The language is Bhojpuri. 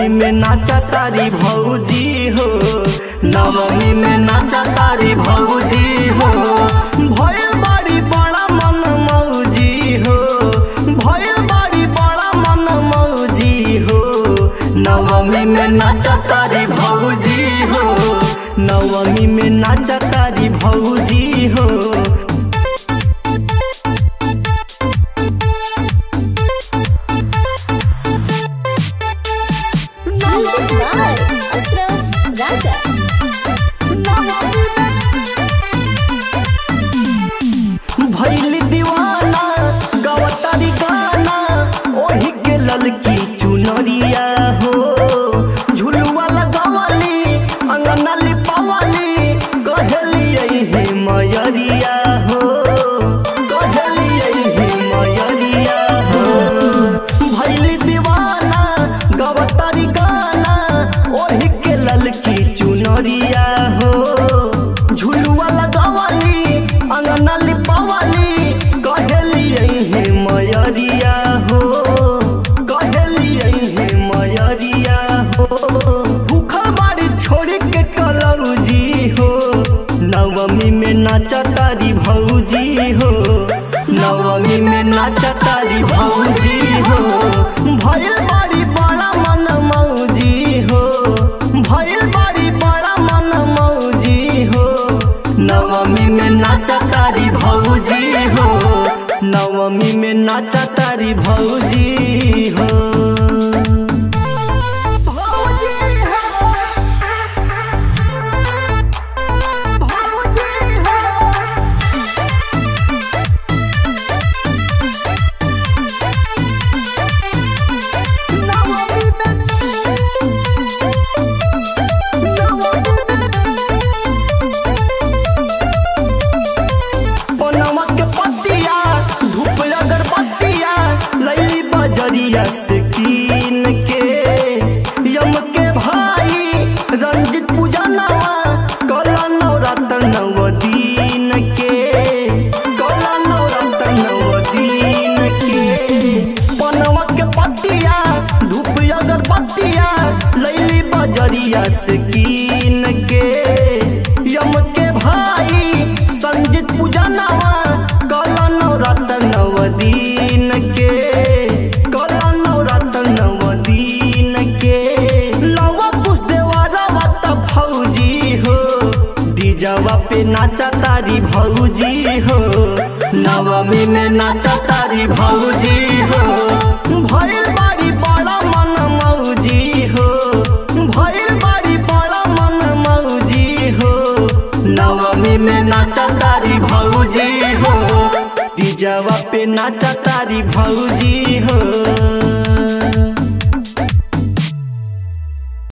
नवमी में नाचा तारी भौजी हो नवमी में नाचा तारी भौजी हो भइल बाड़ी बड़ा मन मौजी हो भइल बाड़ी बड़ा मन मौजी हो नवमी में नाचा तारी भौजी हो नवमी में नाचा तारी भौजी हो Music by Ashraf Raja. भैली दीवाना गवतारी गाना ओढ़ी के ललकी चुनरिया हो झुलुआ लगवली अंगना लिपवली कहलिए हे मयरिया हो कहलिए हे मयरिया हो भैली दीवाना गवतारी गाना ओढ़ी के ललकी चुनरिया हो झुलुआ लगवली अंगना लिपवली कहलिए हे मयरिया हो कहलिए हे मयरिया हो भूखल बाड़ी छोड़ी के कलौजी हो नवमी में नाचा तारी भौजी हो नवमी में नाचा तारी भौजी हो भइल बाड़ी बड़ा मन मौजी हो भइल बाड़ी बड़ा मन मौजी हो नवमी में नाचा तारी भौजी हो नवमी में नाचा तारी भौजी हो पनवा के पत्तिया धूप अगरबत्तिया लैली बजरिया से कीन के यम के भाई रंजित पूजनवा कला नवरात्र नव दिन के कला नवरात्र नव दिन के पनवा के पत्तिया धूप अगरबत्तिया लैली बजरिया से कीन के यम के भाई संजित पूजनवा कला नवरात्र नव दिन के कला नवरात्र नव दिन के लवा कुछ देवरवा त भौजी हो डीजवा पे नाचा तारी भौजी हो नवमी में नाचा तारी भौजी हो भइल बाड़ी बड़ा मन मौजी हो भइल बाड़ी बड़ा मन मौजी हो नवमी में नाचा तारी भौजी हो डीजवा पे नाचा तारी भौजी हो